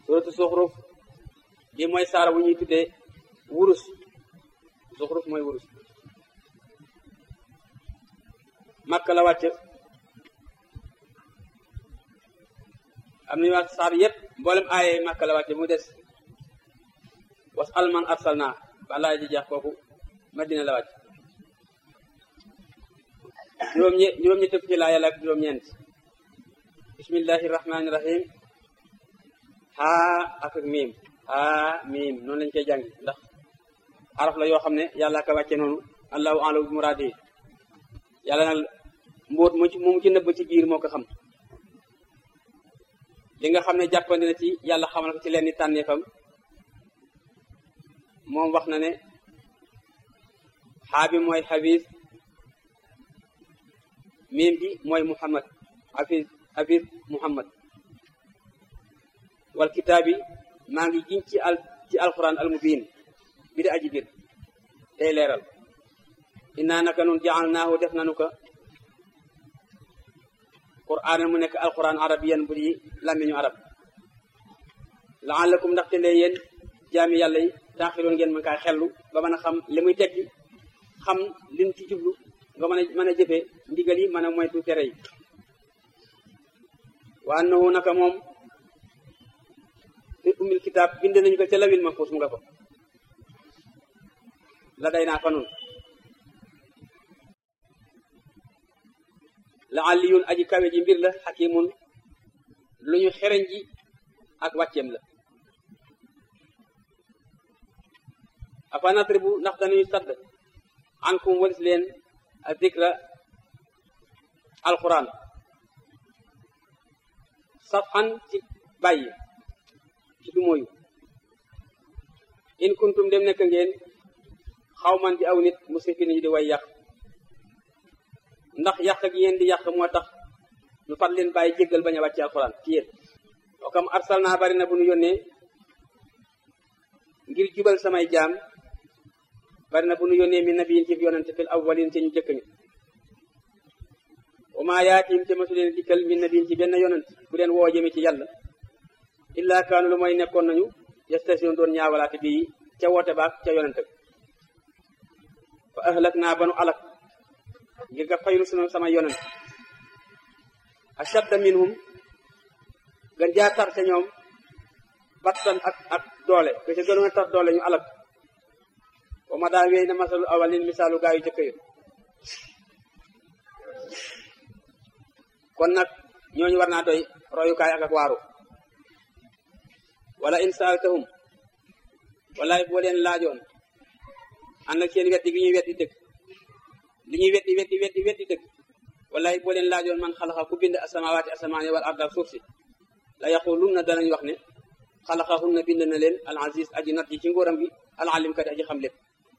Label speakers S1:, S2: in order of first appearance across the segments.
S1: suratu zuxruf bi mooy saar wu ñuy tuddee wurus zuxruf mooy wurus makka la wàcc am nañu wax saar yépp mboolem aaye makka la wàcc mu des was alman arsalna balaa ji jeex kooku madina la wàcc juróom ñe juróom ñetti fukki laa yàlla ak juróom ñeent bismillahi rahmani rahim haa ak ak miim haa miim noonu lañ koy jàngi ndax araf la yoo xam ne yàlla ka wàcce noonu allahu alam bi muraadi yàlla nag mbóot mu ci mu ci nëbb ci biir moo ko xam li nga xam ne jàppandi na ci yàlla xamal ko ci leen ni tànneefam moom wax na ne xaa bi mooy xafiis miim bi mooy muhammad xafiis xafiis muhammad wal kitaabi maa ngi giñ ci al ci alquran al mubin bi di aji bir tey leeral innaa naka nun jaalnaahu def nanu ko qur'aan mu nekk alquran arabiyan bu di làmmiñu arab laallakum ndaxte lee yéen jaami yàlla yi taaxiloon ngeen mën kaa xellu ba mën a xam li muy tekki xam liñ ci jublu nga mën a mën a jëfee ndigal yi mën a moytu tere yi wa annahu naka moom fi umil kitaab bind nañu ko ca lawil mahfuus mu nga ko la day naa fa nun la aliyun aji kawe ji mbir la xakimun lu ñu xereñ ji ak wàcceem la afa natribu ndax dañuy sadd ankum walis leen a dikra alquran safxan ci bàyyi ci du mooyu in kuntum dem nekk ngeen xawman di aw nit musrifin yi di way yàq ndax yàq gi yéen di yàq moo tax ñu fat leen bàyyi jéggal bañ a wàcce alquran ci yéen oo kam arsal naa bari na bu ñu yónnee ngir jubal samay jaam bari na bu ñu yónnee mi nabiyin ci yonente fil awwalin ci ñu jëkk ñi wa maa yaatim te masu leen dikkal min nabiyin ci benn yonent bu leen woo jëme ci yàlla illa kaanu lu mooy nekkoon nañu yastation doon ñaawalaate bii ca woote baak ca yonente bi fa ahlak naa banu alak ngir nga faylu sunu sama yonent ashadda minhum gën jaa tar ca ñoom battan ak ak doole ke ca gënoon a tar doole ñu alak wa ma daa wéy na masalu awalin misaalu gaa yu jëkk yi kon nag ñooñu war naa doy royukaay ak ak waaru wala in saaltahum walaay boo leen laajoon ànd ak seen weddi gi ñuy weddi dëgg li ñuy weddi weddi weddi weddi dëgg walaay boo leen laajoon man xalaxa ku bind asamawaati asamaani wal arda suuf si la yaqulun na danañ wax ne xalaxahun na bind na leen al aziz aji nat ji ci ngóoram gi al alim kadi aji xam lépp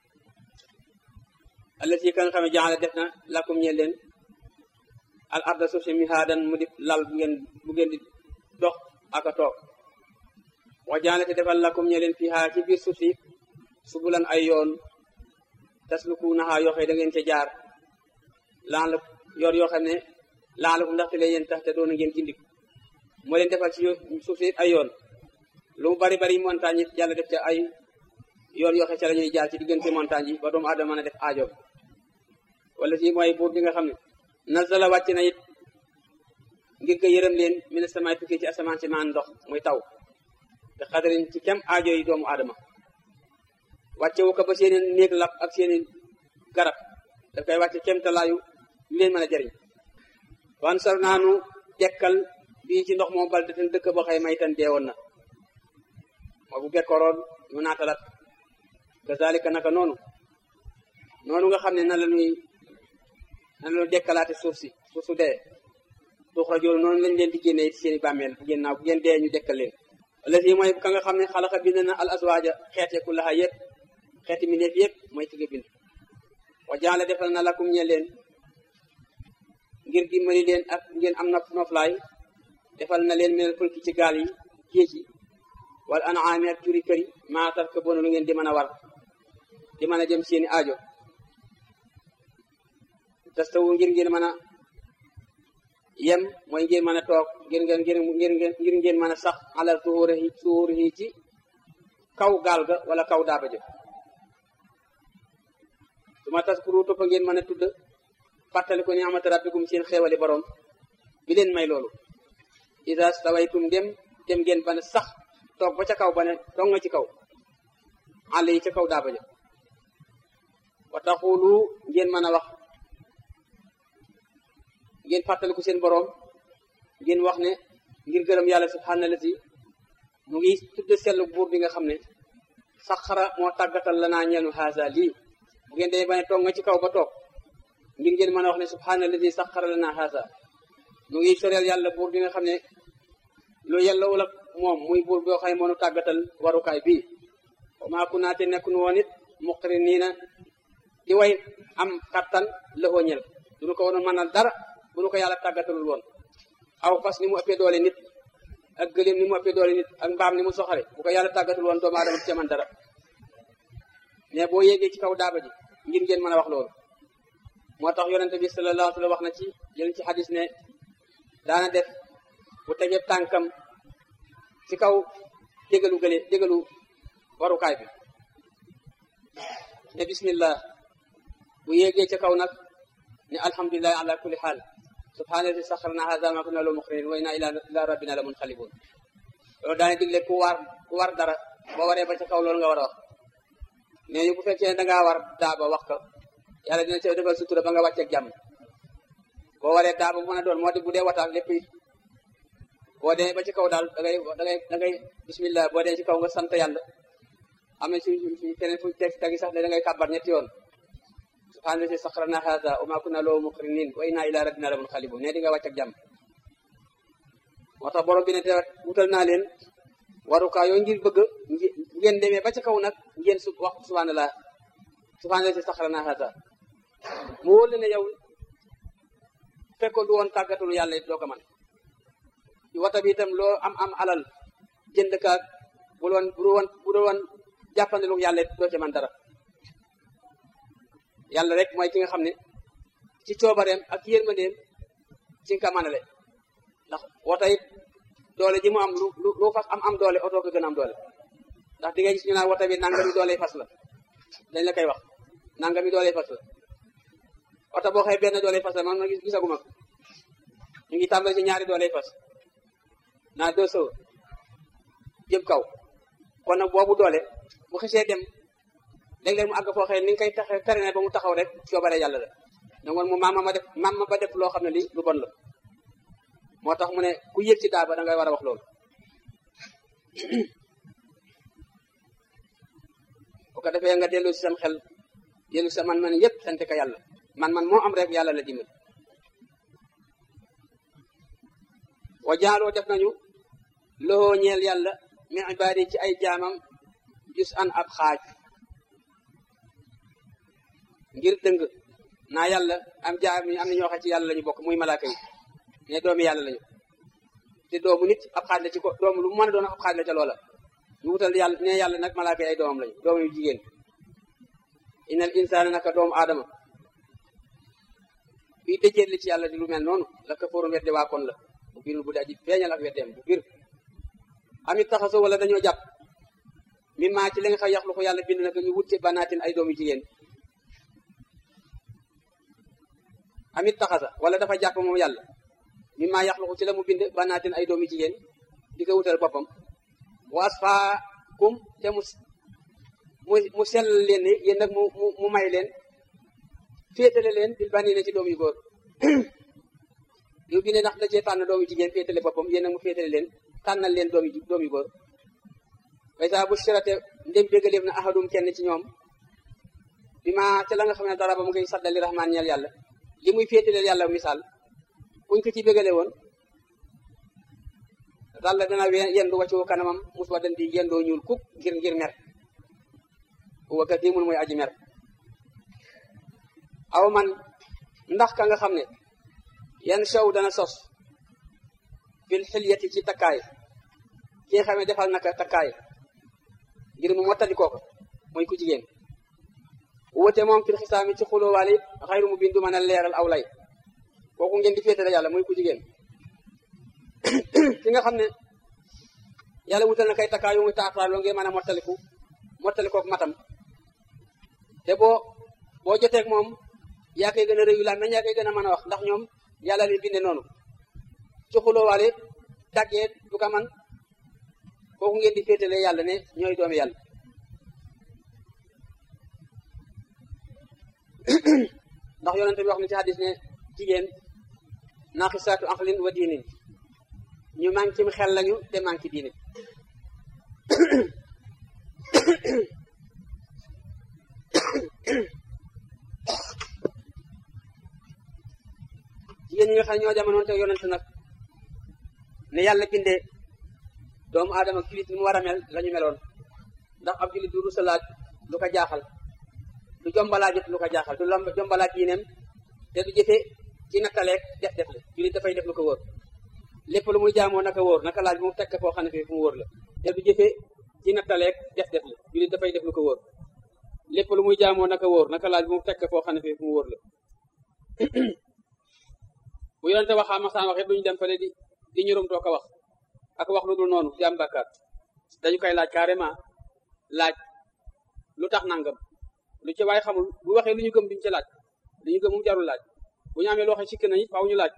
S1: allati ka nga xam ne jaxale def na lakum ñeel leen al arda suuf si mihaadan mu di lal bu ngeen bu ngeen di dox ak a toog wa jaxale te defal lakum ñeel leen fiha ci biir suuf si subulan ay yoon tasluku naxaa yoo xam da ngeen ca jaar laan la yor yoo xam ne laan la ko ndaxte leen yéen tax te doon ngeen gindiku moo leen defal ci suuf si ay yoon lu mu bari bari montagne it yàlla def ca ay yoon yoo xam ca la ñuy jaar ci diggante montagne yi ba doomu aadama mën a def aajo wala si mooy buur bi nga xam ne nazala wàcc na it ngir nga yërëm leen mi ne samay tukkee ci asamaan si maan ndox muy taw te xadarin ci kem aajo yi doomu aadama wàcce wu ko ba seeni néeg lap ak seeni garab daf koy wàcce kem talaayu lu leen mën a jëriñ wan sar naanu dekkal bii ci ndox moom bal te dëkk boo xëy may tan deewoon na moo bu bekkooroon ñu naatalat kazalika naka noonu noonu nga xam ne na la ñuy na la ñuy dekkalaate suuf si suuf su dee tuxrajoon noonu lañ leen di génnee ci seen i bàmmeel bu ngeen naaw bu ngeen dee ñu dekkal leen wala si mooy ka nga xam ne xalaqa bind na al aswaaja xeete ku laxa yëpp xeeti mi neef yëpp mooy ki nga bind wa jaala defal na lakum ñe leen ngir dimbali leen ak ngeen am na noflaay defal na leen minal fulki ci gaal yi géej yi wala anaami ak juri kër yi maa tar ko boonu lu ngeen di mën a war di mën a jëm seeni aajo tastawu ngir ngeen mën a yem mooy ngeen mën a toog ngir ngeen ngir ngir ngir ngeen mën a sax alal suhuurihi suhuurihi ci kaw gaal ga wala kaw daaba ja su ma taskuru toppa ngeen mën a tudd fàttali ko ni amata rabbikum seen xeewali borom bi leen may loolu isa stawaytum dem dem ngeen ba ne sax toog ba ca kaw ba ne toog nga ci kaw àll yi ca kaw daaba ja wa taxulu ngeen mën a wax ngeen fàttaliku seen boroom ngeen wax ne ngir gërëm yàlla subhaanahu lazi mu ngi tudde sellu buur bi nga xam ne saxara moo tàggatal la naa ñeenu haasa lii bu ngeen dee ba ne toog nga ci kaw ba toog ngir ngeen mën a wax ne subhaanahu lazi saxara la naa haasa mu ngi soreel yàlla buur bi nga xam ne lu yellawul ak moom muy buur boo xam ne moonu tàggatal warukaay bii wa maa kunnaa te nekk nu woon it muqriniina di way am kattan lëxoo ñel duñu ko woon mënal dara bu nu ko yàlla tàggatalul woon aw fas ni mu ëppee doole nit ak gëléem ni mu ëppee doole nit ak mbaam ni mu soxare bu ko yàlla tàggatul woon doomu aadama ci man dara mais boo yéegee ci kaw daaba ji ngir ngeen mën a wax loolu moo tax yonente bi sallallahu alayhi wa sallam wax na ci jël ci xadis ne daana def bu tegee tànkam ci kaw dégalu gële dégalu warukaay bi ne bismillah bu yéegee ca kaw nag ne alhamdulilahi ala kulli xaal subhaanallazi saxarna haza ma kunna lahu muqrinin wa inna ila rabbina la munqalibun loolu daane digle ku war ku war dara boo waree ba ca kaw loolu nga war a wax nee ñu bu fekkee da ngaa war daaba wax ko yàlla dina ca defal sutura ba nga wàcceeg jàmm boo waree daaba bu mën a doon moo di bu dee wataak lépp it boo dee ba ci kaw daal da ngay da ngay da ngay bismillah boo dee ci kaw nga sant yàlla am na ci keneen fu teg tegi sax ne da ngay kàbbar ñetti yoon subhaana lazi saxarna haza wa ma kunna lahu muqrinin wa inna ila rabbina la munqalibun ne di nga wàcc ak jàmm moo tax borom bi ne te wutal naa leen warukaa yooyu ngir bëgg ngeen demee ba ca kaw nag ngeen su wax subhanallah subhaana lazi saxarna haza mu wóor ne yow fekkoon du woon tàggatul yàlla it doo ko man wata bi itam loo am am alal jënd kaag bu doon bu doon bu doon jàppandilu yàlla it doo ca man dara yàlla rek mooy ki nga xam ne ci coobareem ak yërmandeem ci nga ko manale ndax wota it doole ji mu am lu lu fas am am doole oto ko gën a am doole ndax di nga gis ñu naan wota bi nangami doole fas la dañ la koy wax nangami doole fas la oto boo xëy benn doole fas la man ma gis gisaguma ko ñu ngi tàmbali ci ñaari doole fas naa deux so jëm kaw kon nag boobu doole bu xesee dem léeg-léeg mu àgg foo xëy ni nga koy taxe tere ne ba mu taxaw rek coobare yàlla la ne woon mu maama ma def maama ba def loo xam ne lii lu bon la moo tax mu ne ku yëg ci daaba da ngay war a wax loolu bu ko defee nga dellu si sam xel dellu sa man-man yëpp sant ka yàlla man-man moo am rek yàlla la dimbal wa jaaloo def nañu loxoo ñeel yàlla mi ibaadi ci ay jaamam jus an ab xaaj ngir dëng naa yàlla am jaam am na ñoo xam ci yàlla la ñu bokk muy malaaka yi ne doomi yàlla lañu te doomu nit ab xaaj la ci ko doomu lu mu mën a doon ab xaaj la ca loola ñu wutal yàlla ne yàlla nag malaaka yi ay doomam lañu doomu yu jigéen inal insaana naka doomu aadama fii dëjéet li ci yàlla di lu mel noonu la kafoorun wedde waa kon la bu birul bu di aji feeñal ak weddeem bu bir amit taxaso wala dañoo jàpp mi maa ci li nga xam yaxlu ko yàlla bind naka ñu wut ci banaatin ay doomu jigéen amit taxasa wala dafa jàpp moom yàlla mi maa yaxluqu ci la mu bind banaatin ay doomi jigéen di ko wutal boppam waas faa kum te mu mu mu sell leen ni yéen nag mu mu mu may leen féetale leen bil bani ne ci doom yu góor yow bi ne ndax da cee tànn doomu jigéen féetale boppam yéen nag mu féetale leen tànnal leen doomi doom yu góor way saa bu sirate ndem bégaleef na ahadum kenn ci ñoom bi ma ca la nga xam ne dara ba mu ngi saddali rahmaan ñeel yàlla li muy féetaleel yàlla misaal buñ ko ci bégale woon dalla dana yendu wàccu kanamam mus wa dan di yendoo ñuul kuk ngir ngir mer wa kadimun mooy aji mer aw man ndax ka nga xam ne yan sow dana sos fil xilyati ci takkaay ki nga xam ne defal naka takkaay ngir mu mottali kooko mooy ku jigéen wute moom fil xisaami ci xulóowaale it xayru mu bindu mën a leeral aw lay kooku ngeen di féetale yàlla muy ku jigéen ki nga xam ne yàlla wutal na kay takkaay yu muy taataal loo ngeen mën a mottaliku mottalikook matam te boo boo joteeg moom yaa koy gën a réyu laan nañ yaa koy gën a mën a wax ndax ñoom yàlla leen binde noonu ci xuloowaale daggee du ko man kooku ngeen di féetale yàlla ne ñooy doomi yàlla ndax yonente bi wax na ci hadis ne jigéen naaqisaatu aqlin wa diinin ñu manqué xel lañu te manqué diine jigéen ñi nga xam ne ñoo jamonoon te yonente nag ne yàlla bindee doomu aadama julit ni mu war a mel la ñu meloon ndax ab julit du rusa laaj lu ko jaaxal du jombalaajit lu ko jaaxal du lomb jombalaaj diineem te du jëfe ci nattaleeg def def la julit dafay def lu ko wóor lépp lu muy jaamoo naka wóor naka laaj bu mu tekk foo xam ne fii fu mu wóor la te du jëfe ci nattaleeg def def la julit dafay def lu ko wóor lépp lu muy jaamoo naka wóor naka laaj bu mu tekk foo xam ne fii fu mu wóor la bu yonente waxaa masaan waxit duñu dem fale di di ñurum too ko wax ak wax lu dul noonu di am bàkkaar dañu koy laaj carrément laaj lu tax nangam lu ci waaye xamul bu waxee lu ñu gëm duñu ci laaj lu ñu gëm mu jarul laaj bu ñu amee loo xam sikk nañu faaw ñu laaj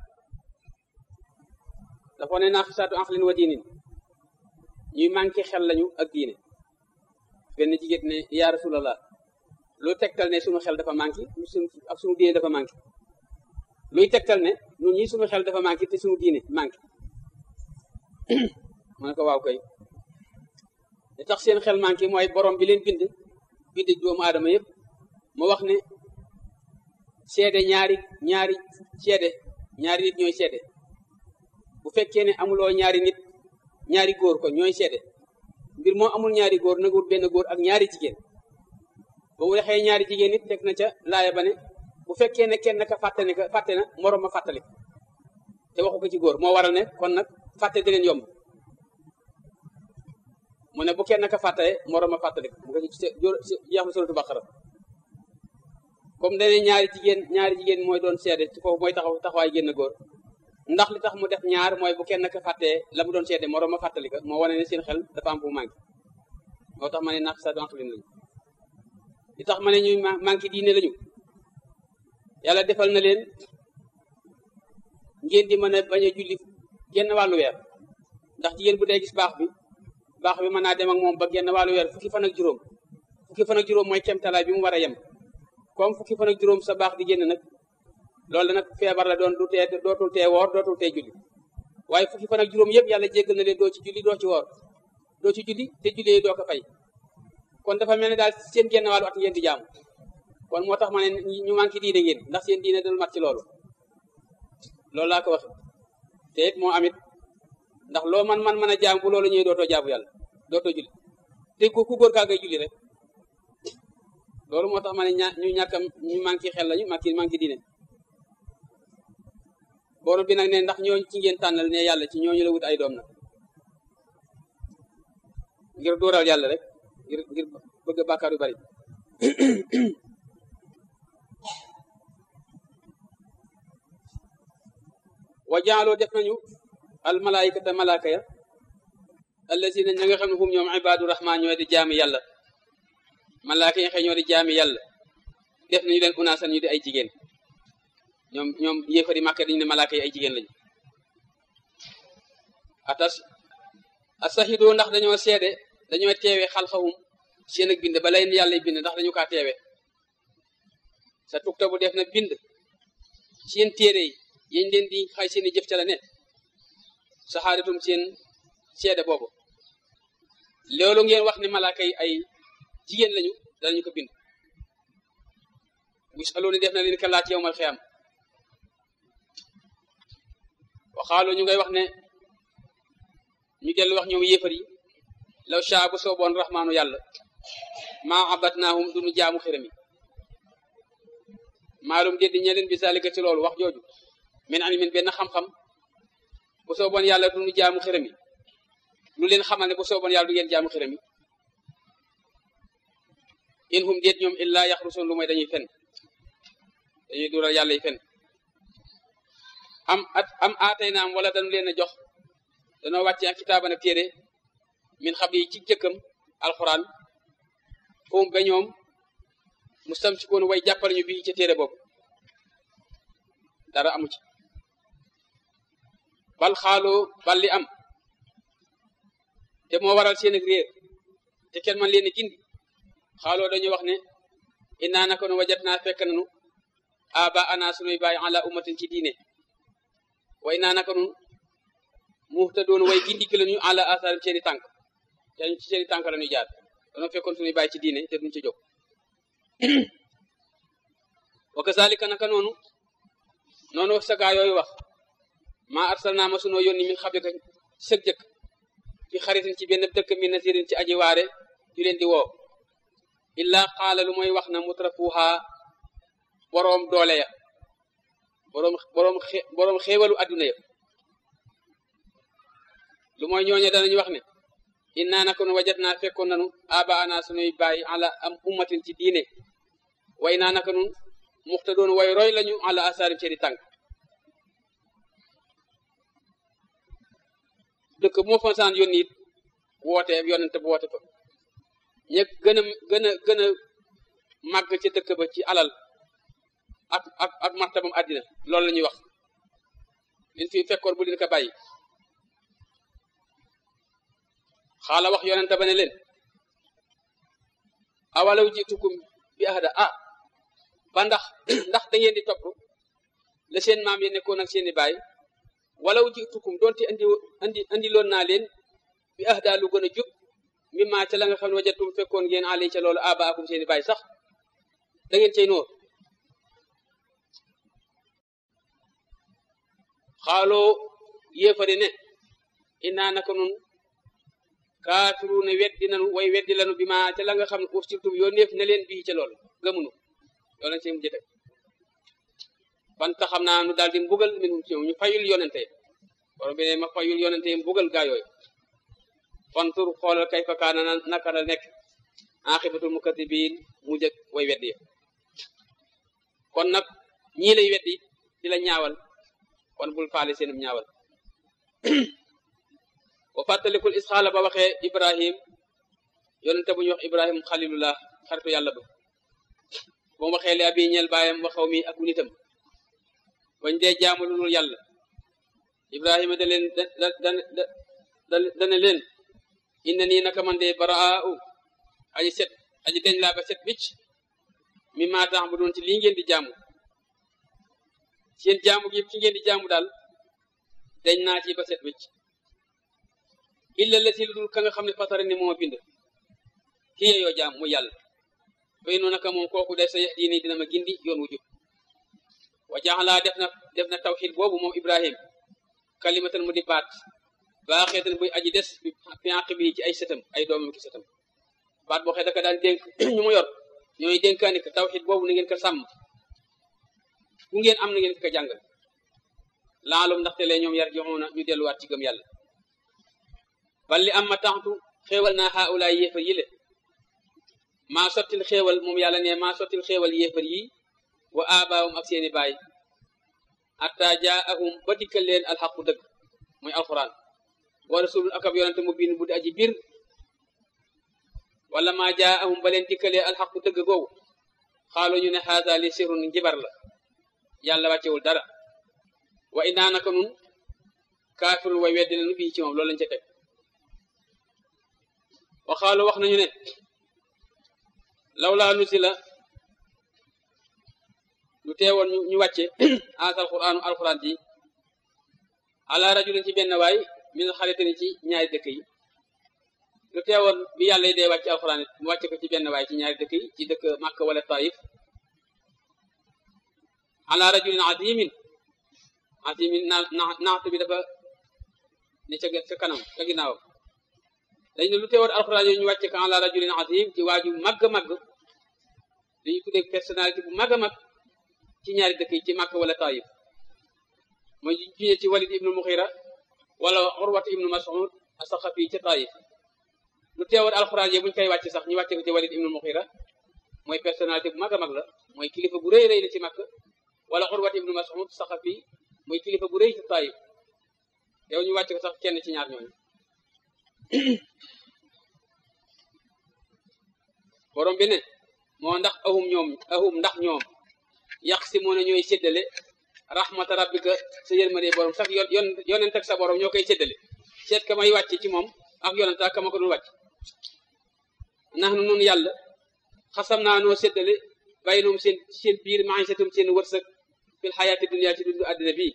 S1: dafa ne naaqisaatu aqlin wa diinin ñuy manqué xel lañu ak diine benn jigéen ne yaa rasulallah lu tegtal ne suñu xel dafa manqué ak suñu diine dafa manqué luy tegtal ne ñun ñi suñu xel dafa manqué te suñu diine manqué mu ne ko waaw kay li tax seen xel manqué mooy borom bi leen bind bind doomu aadama yëpp mu wax ne seede ñaari ñaari seede ñaari nit ñooy seede bu fekkee ne amuloo ñaari nit ñaari góor ko ñooy seede mbir moo amul ñaari góor nagul benn góor ak ñaari jigéen ba mu waxee ñaari jigéen nit teg na ca laaya ba ne bu fekkee ne kenn ka fàtte ne ka fàtte na moroom ma fàttali te waxu ko ci góor moo waral ne kon nag fàtte di leen yomb mu ne bu kenn ka fàttee moroom ma fàttali ko bu ko ci jeex na suratu Baqara comme dane ñaari jigéen ñaari jigéen mooy doon seede ci foofu mooy taxaw taxawaay génn góor ndax li tax mu def ñaar mooy bu kenn ka fàttee la mu doon seede moroom ma fàttali ko moo wane ne seen xel dafa am bu manqué moo tax ma ne naq sa donqlin lañu li tax ma ne ñuy manqué diine lañu yàlla defal na leen ngeen di mën a bañ a julli genn wàllu weer ndax jigéen bu dee gis baax bi baax bi mën naa dem ak moom ba genn wàllu weer fukki fan ak juróom fukki fan ak juróom mooy kemtalaay bi mu war a yem comme fukki fan ak juróom sa baax di génn nag loolu nag feebar la doon du tee dootul tee woor dootul tee julli waaye fukki fan ak juróom yëpp yàlla jéggal na leen doo ci julli doo ci woor doo ci julli te julli doo ko fay kon dafa mel ne daal seen genn wàllu at ngeen di jaamu kon moo tax ma ne ñu manqué diine ngeen ndax seen diine dal mat ci loolu loolu laa ko wax te it moo amit ndax loo man man mën a jaam bu loolu ñëwee dootoo jaabu yàlla dootoo julli te ku ku góor kaa ngay julli rek loolu moo tax ma ne ña ñu ñàkkam ñu manqué xel lañu manqué manqué diine borom bi nag ne ndax ñooñu ci ngeen tànnal ne yàlla ci ñooñu la wut ay doom nag ngir dóoral yàlla rek ngir ngir bëgg bàkkaar yu bari wa jaaloo def nañu al malaayikata malaaka ya allazina ña nga xam ne hum ñoom ibaadu rahman ñoo di jaami yàlla malaaka yi xëy ñoo di jaami yàlla def nañu leen unaasan ñu di ay jigéen ñoom ñoom yéefari màkka dañu ne malaaka yi ay jigéen lañu atas asahidu ndax dañoo seede dañoo teewe xalxahum seen ak bind ba lay yàlla bind ndax dañu kaa teewe sa tukta bu def na bind seen téere yi yéñ leen di xay seen i jëf ca la ne saxaadatum seen seede boobu loolu ngeen wax ne malaaka yi ay jigéen lañu danañu ko bind busaloo ni def na leen ka laaj yowmal xiyam waxaaloo ñu ngay wax ne ñu dellu wax ñoom yéefar yi law shaa bu sooboon raxmaanu yàlla maa abatnaahum duñu jaamu xiram yi maalum déddi ñe leen bi zalika ci loolu wax jooju min ilmin benn xam-xam bu sooboon yàlla duñu jaamu xiram yi lu leen xamal ne bu sooboon yàlla du ngeen jaamu xiram yi in hum déet ñoom illaa yaxrusoon lu mooy dañuy fen dañuy dural yàlla yi fen am at am aatay naam wala dañu leen a jox danoo wàcce ak kitaaban ak téere min xam yi ci jëkkam alxuraan foofu ba ñoom mu sam si koon way jàppale ñu bii ci téere boobu dara amu ci bal xaaloo bal li am te moo waral seen ak réer te kenn man leen gindi xaaloo dañu wax ne innaa naka nu wajat naa fekk nanu aba ana sunuy bàyyi ala ummatin ci diine way naa naka nun muxta doon way gindiki lañu ala asaarim seeni tànk te ci seeni tànk la ñuy jaar danoo fekkoon sunuy bàyyi ci diine te duñ ci jóg wa kazalika naka noonu noonu wax sagaa yooyu wax maa arsalnaa ma sunoo yónni min xablika sëg jëkk fi xaritin ci benn dëkk min nasirin ci aji waare yu leen di woo illaa qaala lu mooy wax na mutrafuha boroom doole ya boroom boroom boroom xéewalu adduna ya lu mooy ñooñe danañu wax ne innaa naka nu wajat naa fekkoon nanu aba ana sunuy bàyyi ala am ummatin ci diine way naa naka nun muxta doon way roy lañu ala asaarim seeni tànk dëkk bu ma fa saan yónni it woote yonente bu woote fa ña gën a gën a gën a màgg ca dëkk ba ci alal ak ak ak martabam àddina loolu la ñuy wax liñ fi fekkoon bu leen ko bàyyi xaala wax yonente ba ne leen awalaw jitukum bi ahda ah ba ndax ndax da ngeen di topp la seen maam yi nekkoon ak seeni baay walaw jitukum doonte andi andi andi loon naa leen bi ahda lu gën a jub mi maa ca la nga xam ne wajatum fekkoon ngeen ali ca loolu aba akum seeni baay sax da ngeen cay noor xaaloo yéefari ne innaa naka nun kaafiruuna weddi nanu way weddi lanu bi maa ca la nga xam ne ursiltum yoo neef ne leen bii ca loolu gëmunu loolu lañ see mujj teg ban taxam naa nu daal di mbugal minum ci ñu fayul yonente borom bi ne ma fayul yonente mbugal gaa yooyu fantur xoolal kay fa kaana naka la nekk axibatul mukadibiin mu jëg way weddi ya kon nag ñii lay weddi di la ñaawal kon bul faale seenum ñaawal wa fàttalikul isxaala ba waxee ibrahim yonente bu ñu wax ibrahim xalilullah xaritu yàlla ba ba mu waxee li abi ñeel baayam waxaw mi ak nitam bañ dee jaamu lu dul yàlla ibrahima da leen da da da dana leen inna nii naka man de baraa'u aji set aji deñ laa ba set wicc mi maa tax bu doon ci lii ngeen di jaamu seen jaamu gi ci ngeen di jaamu daal deñ naa ci ba set wicc illa la si lu dul ka nga xam ne fatara ni moo bind ki yeyoo jaam mu yàlla fay noonu naka moom kooku day sa diini dina ma gindi yoon wu jub wa jaxalaa def na def na tawxid boobu moom ibrahim kalimatan mu di baat baaxeetan buy aji des bi fiànq bi ci ay sëtam ay doomam ki sëtam baat boo xee daka daan dénk ñu mu yor ñooy dénkaani ko tawxid boobu na ngeen ko sàmm ku ngeen am na ngeen ko jàngal laalum ndaxte lee ñoom yar joxoona ñu delluwaat ci gëm yàlla bal li am ma taxtu xéewal naa xaawulaay yéefar yi le maa sottil xéewal moom yàlla ne maa sottil xéewal yéefar yi wa aabaawum ak seeni baay atta jaahum ba dikkal leen alxaqu dëgg mooy alquran wa rasulun akab yonante mu biin bu di aji biir wala maa jaahum ba leen dikkalee alxaqu dëgg googu xaalo ñu ne xaasa li sirun njibar la yàlla wàccewul dara wa inaa naka nun kaafirun way weddi nañu bii ci moom loolu lañ ca teg wa xaalo wax nañu ne lawlaa nusila lu teewoon ñu wàcce asal qur'aanu alquran ji ala rajulin ci benn waay min xaritani ci ñaari dëkk yi lu teewoon bi yàlla yi dee wàcce alquran it mu wàcce ko ci benn waay ci ñaari dëkk yi ci dëkk Makka wala Taif ala rajulin azimin azimin na naxtu bi dafa ne ca ca kanam ca ginnaawam dañ ne lu teewoon alquran yooyu ñu wàcce ko ala rajulin azim ci waaju màgg màgg dañu tuddee personnalité bu màgg a mag ci ñaari dëkk yi ci Makka wala Taif mooy juñe ci Walid ibnu Muxira wala Urwat ibnu Mas'ud as-Saqafi ca Taif lu teewoon alxuraan yi buñ koy wàcc sax ñu wàcce ko ci Walid ibnu Muxira mooy personnalité bu mag a mag la mooy kilifa bu rëy rëy la ci Makka wala Urwat ibnu Mas'ud Saqafi muy kilifa bu rëy ci Taayif yow ñu wàcc ko sax kenn ci ñaar ñooñu borom bi ne moo ndax ahum ñoom ahum ndax ñoom yàq si moo ne ñooy séddale rahmata rabbika sa yërmande borom sax yon yon yonent ak sa borom ñoo koy séddale seet ka may wàcc ci moom ak yonent ak ka ma ko dul wàcc nax nu nun yàlla xasam naa noo séddale bàyyi noom seen seen biir maa ngi setum seen wërsëg fil xayaati dunya ci dundu àddina bii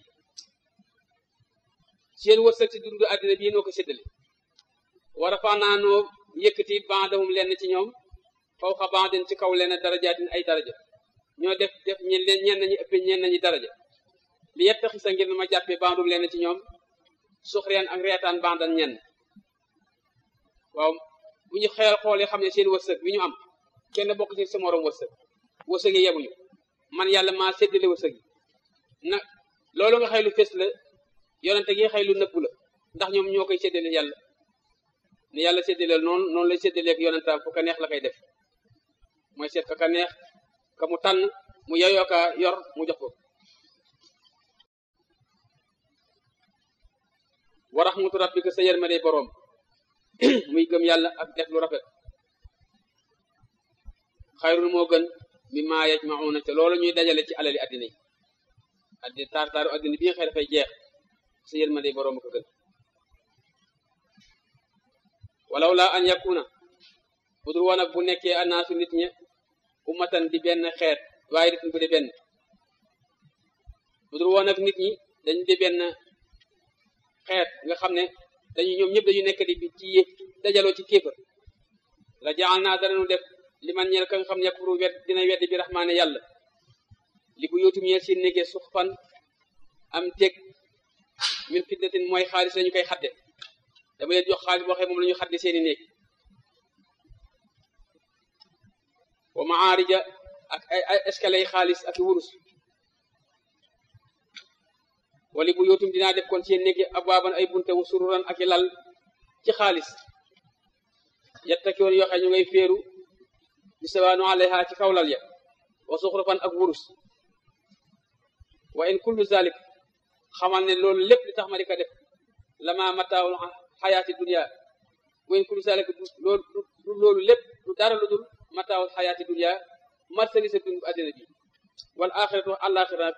S1: seen wërsëg ci dundu àddina bii noo ko séddale war a faa naa noo yëkkati bandahum lenn ci ñoom faw xa bandin ci kaw lenn darajaatin ay daraja ñoo def def ñen leen ñenn ñi ëpp ñenn ñi daraja li yettaxi sa ngir ma jàppee bandum lenn ci ñoom suxreen ak reetaan bandan ñenn waaw bu ñu xeel xoolee xam ne seen wërsëg bi ñu am kenn bokk ci sa morom wërsëg wërsëg yi yemuñu man yàlla maa séddale wërsëg yi nag loolu nga xëy lu fes la yonente gi xëy lu nëbbu la ndax ñoom ñoo koy séddale yàlla ni yàlla séddaleel noonu noonu lay séddaleeg yonentaam fu ka neex la koy def mooy seet ka ka neex ka mu tànn mu yeyoo ka yor mu jox ko wa rahmatu rabbika sa yërmande boroom muy gëm yàlla ak def lu rafet xayrul moo gën mi maa yajmauna te loolu ñuy dajale ci alali addina yi addina taar taaru addina bi nga xëy dafay jeex sa yërmande boroom ko gën walaw laa an yakuna budul woon ak bu nekkee anaasu nit ñi ummatan di benn xeet waaye dit bu di benn budul woon ak nit ñi dañ di benn xeet nga xam ne dañu ñoom ñëpp dañu nekk di ci dajaloo ci kéefër la jaal naa danañu def li man ñeel ka nga xam ne yakfuru wet dina weddi bi raxmaane yàlla li bu yóotum ñeel seen néegee suux fan am teg min fiddatin mooy xaalis lañu koy xadde dama leen jox xaalis boo xam moom la ñu xadde seeni néeg wa maarija ak ay ay escalier yi xaalis ak wurus wali bu yootum dinaa def kon seen néegi abwaaban ay bunte wu sururan ak i lal ci xaalis yettakiwoon yoo xam ñu ngay féeru bi sawaanu alayha ci kaw lal ya wa suxrufan ak wurus wa in kullu zalik xamal ne loolu lépp li tax ma di ko def lama mataawul xayaati dunia wa in kullu zalik loolu loolu lépp lu dara lu dul mataawul xayaati dunia marsali sa dund àddina bi wal axiratu àlaxira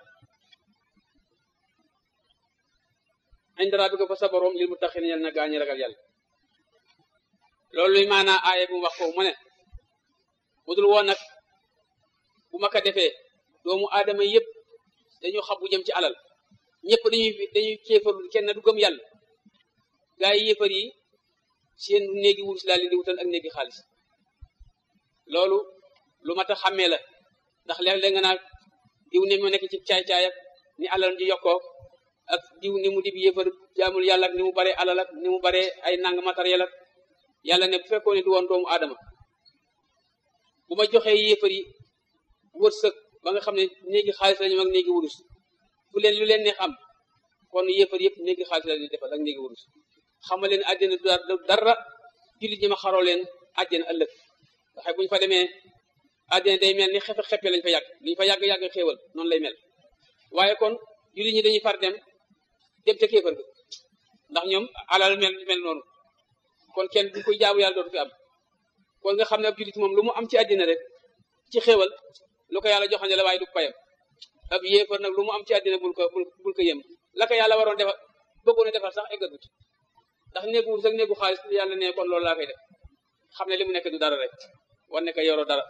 S1: inda rabbika fa sa borom lil muttaqin yal na gaañi ragal yàlla loolu luy maanaa aaye bu mu wax foofu mu ne budul woon nag bu ma ko defee doomu aadama yëpp dañu xam bu jëm ci alal ñëpp dañuy dañuy kéefarul kenn du gëm yàlla gaa yi yéefar yi seen néegi wurus laa leen di wutal ak néegi xaalis loolu lu mat a xàmmee la ndax léeg-léeg nga naa diw ne moo nekk ci caay-caay ak ni alal di yokkoo ak diw ni mu dib yéefar jaamul yàlla ak ni mu bare alal ak ni mu bare ay nang matériel ak yàlla ne bu fekkoon ne du woon doomu aadama bu ma joxee yéefar yi wërsëg ba nga xam ne néegi xaalis lañu ak néegi wurus fu leen lu leen neex am kon yéefar yëpp néegi xaalis la ñuy defal ak néegi wurus xamal leen àddina du dara jullit ñi ma xaroo leen àddina ëllëg waxe bu ñu fa demee àddina day mel ni xefe xeppe lañ fa yàgg liñ fa yàgg-yàgg xéewal noonu lay mel waaye kon jullit ñi dañuy far dem dem ca kéefar ga ndax ñoom alal mel mel noonu kon kenn du koy jaamu yàlla dootu fi am kon nga xam ne ab jullit moom lu mu am ci àddina rek ci xéewal lu ko yàlla joxane la waaye du payam ab yéefar nag lu mu am ci àddina bul ko bul ko yem la ko yàlla waroon defal bëggoon a defal sax eggagut ndax néegu sax néegu xaalis yàlla ne kon loolu laa koy def xam ne li mu nekk du dara rek war ne ko yoroo dara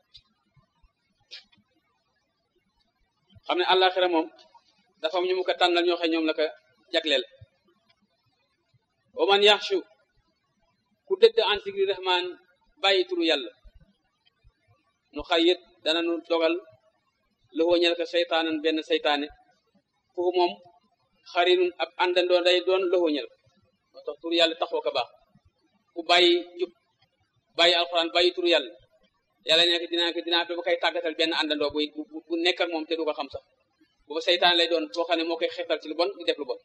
S1: xam ne àllaaxira moom dafa am ñu mu ko tànnal ñoo xam ñoom la ko jagleel wa man yaxshu ku dëdd an zikri rahman bàyyi turu yàlla nu xayyit dana nu dogal loxoo ñel ko seytaanan benn seytaane foofu moom xarinun ab àndandoo day doon loxoo ñel moo tax turu yàlla taxoo ko baax ku bàyyi jub bàyyi alxuraan bàyyi turu yàlla yàlla nekk dinaa ko dinaa ba koy tàggatal benn àndandoo buy bu nekk ak moom te du ko xam sax booba seytaan lay doon boo xam ne moo koy xeetal ci lu bon di def lu bon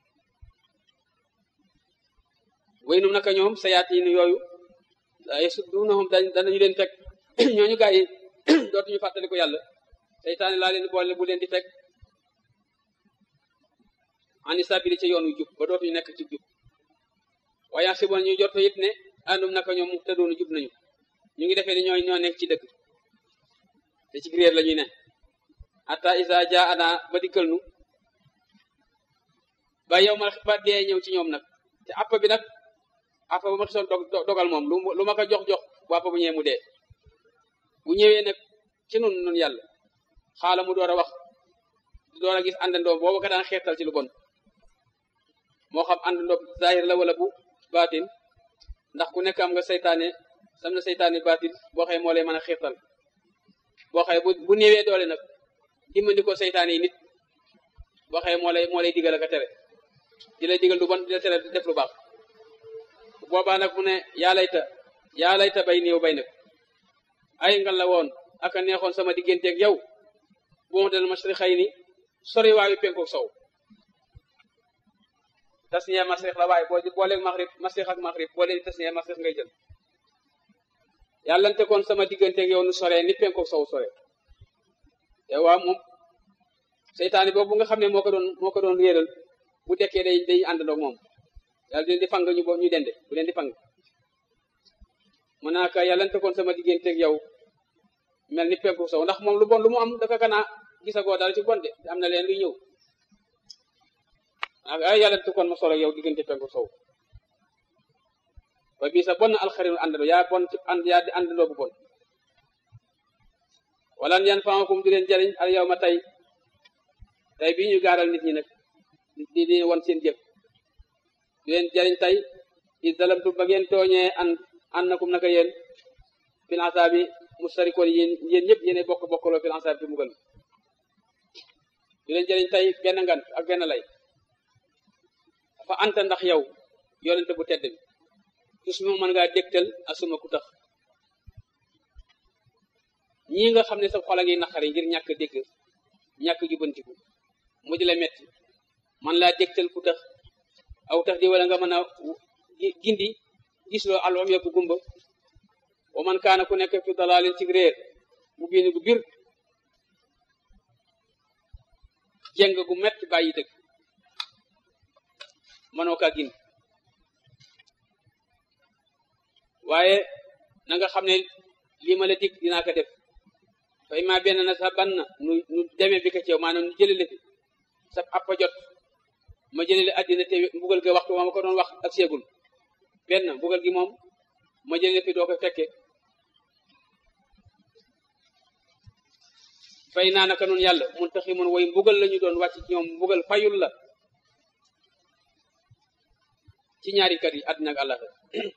S1: way num naka ñoom sayaatiin yooyu yasudduunahum danañu leen fekk ñooñu gaa yi dootuñu fàttali ko yàlla seytaane laa leen boole bu leen di fekk ani sabili ca yoonu jub ba dootuñu nekk ci jub waaye si bon ñu jot it ne àndum naka ñoom mu tëddoonu jub nañu ñu ngi defee ni ñooy ñoo nekk ci dëkk te ci réer la ñuy ne hatta isa ja ana ba dikkal nu ba yow ma ba dee ñëw ci ñoom nag te app bi nag app ba ma gisoon dogal moom lu ma ko jox jox bu app bu ñëwee mu dee bu ñëwee nag ci nun nun yàlla xaala mu door a wax di door a gis àndandoo boobu ka daan xeetal ci lu bon moo xam àndandoo zahir la wala bu baatin ndax ku nekk am nga seytaane sam na seytaane baatin boo xëy moo lay mën a xeetal boo xëy bu bu néewee doole nag dimbali ko seytaane yi nit boo xëy moo lay moo lay digal ak a tere di lay digal lu bon di la tere def lu baax boobaa nag mu ne yaa layta yaa layta bay néew bay nag ay ngal la woon aka neexoon sama digganteeg yow bu ma dal mashriqay ni sori waayu penkook sow tasniya masrix la waaye boo booleeg maxrib masrix ak maxrib boo leen tasniya masrix ngay jël yàllante kon sama digganteeg yow nu soree ni penkook sow sore te waa moom seytaane boobu nga xam ne moo ko doon moo ko doon réeral bu dekkee day day àndandoog moom yàlla di leen di fang ñu bo ñu dende bu leen di fang mën naa ka yàllante kon sama digganteeg yow mel ni penku sow ndax moom lu bon lu mu am dafa kanaa gisagoo dara ci bon de am na leen luy ñëw ak ay yàllante kon ma solo yow diggante penku sow wa bii sa bon na alxarinu àndandoo yaa bon ci ànd yaa di àndandoo bu bon wala yan famakum du leen jariñ al yow ma tey tey bii ñu gaaral nit ñi nag di di won seen jëf du leen jariñ tey i dalamtu ba ngeen tooñee an annakum naka yéen fil asaabi mustarikoon yéen yéen ñëpp yéene bokk bokkaloo fil asaabi fi mugal du leen jariñ tey benn ngant ak benn lay dafa anta ndax yow yonente bu tedd bi tus mi mën ngaa dégtal asuma ku tax ñii nga xam ne sa xol a ngi naqari ngir ñàkk dégg ñàkk jubantiku mu di la metti man laa dégtal ku tax aw tax di wala nga mën a gindi gis loo alom yëpp gumba wa man kaana ku nekk fi dalaalin ci réer mu biin gu bir jeng gu metti bàyyi dëgg mënoo kaa gindi waaye na nga xam ne lii ma la dig dinaa ko def fay maa benn na sa ban na nu nu demee bi ko ceew maanaam nu jëlale fi sa appa jot ma jëlale addina te mbugal ga waxtu ma ma ko doon wax ak seegul benn mbugal gi moom ma jëlale fi doo ko fekke fay naa naka noonu yàlla mun taxi mun way mbugal la ñu doon wàcc ci ñoom mbugal fayul la ci ñaari kat yi àddina ak àllaxira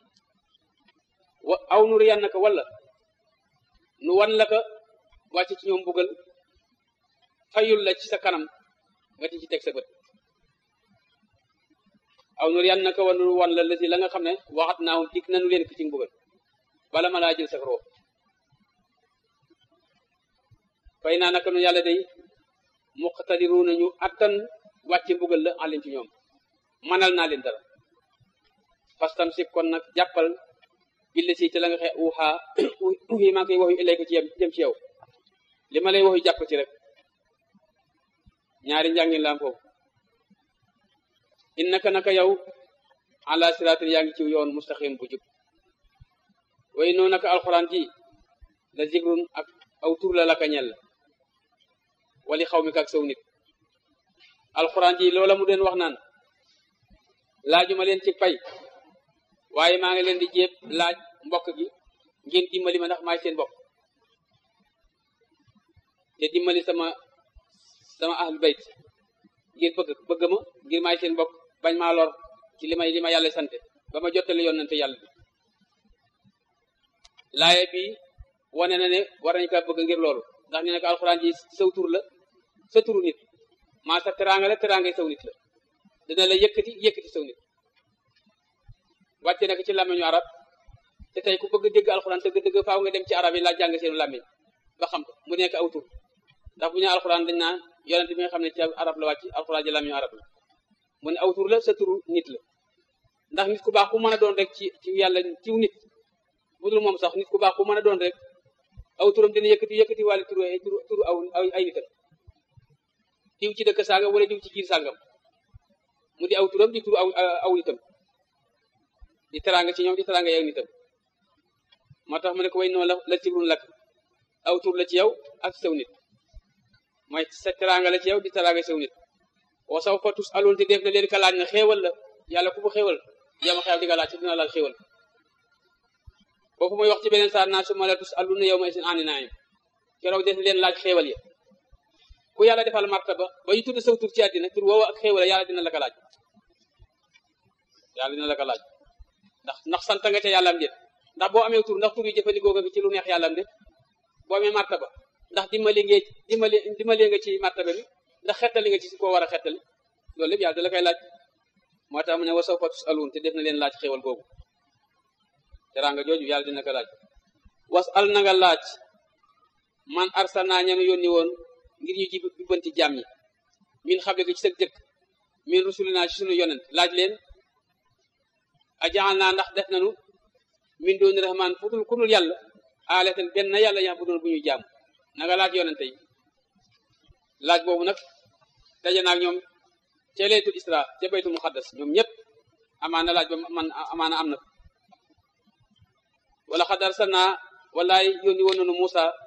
S1: wa aw nuri yan naka wala nu wan la ka wàcc ci ñoom mbugal fayul la ci sa kanam nga di ci teg sa bët aw nuri yan naka wan wan la lasi la nga xam ne waxat naawum dig nanu leen ki ci mbugal bala ma laa jël sa roo fay naa naka nu yàlla day muqtadiru nañu attan wàcce mbugal la alim ci ñoom manal naa leen dara fastam sib kon nag jàppal billa si te la nga xe uxaa uxi maa ngi koy waxyu ilay ko ci jëm ci yow li ma lay waxyu jàpp ci rek ñaari njàngin laam foofu innaka naka yow ala siraatin yaa ngi ci yoon mustaqim bu jub way noonu naka alxuraan ji la zikrun ak aw tur la laka ñel wali xaw mi kak saw nit alxuraan ji loola mu den wax naan laajuma leen ci pay waaye maa ngi leen di jéeb laaj mbokk gi ngeen dimbali ma ndax maay seen mbokk te dimbali sama sama ahlul bayt ngir bëgg bëgg ma ngir maay seen mbokk bañ maa lor ci li may li ma yàlla sante ba ma jottale yonante yàlla bi laaye bi wane na ne war nañu kaa bëgg ngir loolu ndax ne nag alxuraan ji saw tur la sa turu nit maa sa teraanga la teraangay saw nit la dina la yëkkati yëkkati saw nit wàcce nag ci làmmiñu arab te tey ku bëgg dégg alxuraan dëgg dëgg faaw nga dem ci arab yi laa jàng seenu làmmiñ ba xam ko mu nekk aw tur ndax bu ñu alxuraan dañ naan yonent bi nga xam ne ci arab la wàcc alxuraan ji làmmiñu arab la mu ne aw tur la sa turu nit la ndax nit ku baax ku mën a doon rek ci ci yàlla ciw nit bu dul moom sax nit ku baax ku mën a doon rek aw turam dina yëkkati yëkkati wàllu turu turu turu aw ay nitam diw ci dëkk sàngam wala diw ci jiir sàngam mu di aw turam di turu aw aw nitam di teraanga ci ñoom di teraanga yow nitam moo tax mu ne ko way noonu la la tibrun lak aw tur la ci yow ak sew nit mooy sa teraanga la ci yow di teraanga sew nit wa saw fa tus aloon te def na leen ka laaj na xéewal la yàlla ku mu xéewal yama xew di nga laaj ci dina laal xéewal foofu muy wax ci beneen saar naa su ma la tus alun na yow may seen andi naayam keroog def leen laaj xéewal ya ku yàlla defal martaba ba ñu tudd saw tur ci àddina tur woowu ak xéewal yàlla dina la ko laaj yàlla dina la ko laaj ndax ndax sant nga ca yàlla am déet ndax boo amee tur ndax tur yi jëfandikoo nga ci lu neex yàlla am déet boo amee martaba ndax dimbali nga dimbali dimbali nga ci martaba bi ndax xettali nga ci si koo war a xettali loolu lépp yàlla da la koy laaj moo tax mu ne wa sawfa tusaluun te def na leen laaj xéewal googu teraanga jooju yàlla dina ko laaj was al na nga laaj man arsalnaa ñanu yónni woon ngir ñu jib jubbanti jàmm ñi min xable ko ci sa jëkk min rusulinaa ci sunu yonent laaj leen a jaxal naa ndax def nanu min dooni rahmaan fu dul ku dul yàlla aalatan benn yàlla yax bu doon bu ñuy jàmm na nga laaj yonente yi laaj boobu nag daje naag ñoom ca laytul isra ca baytul muqaddas ñoom ñëpp amaana laaj ba man amaana am na wala xad arsalnaa wallaay yónni woon nanu Muusa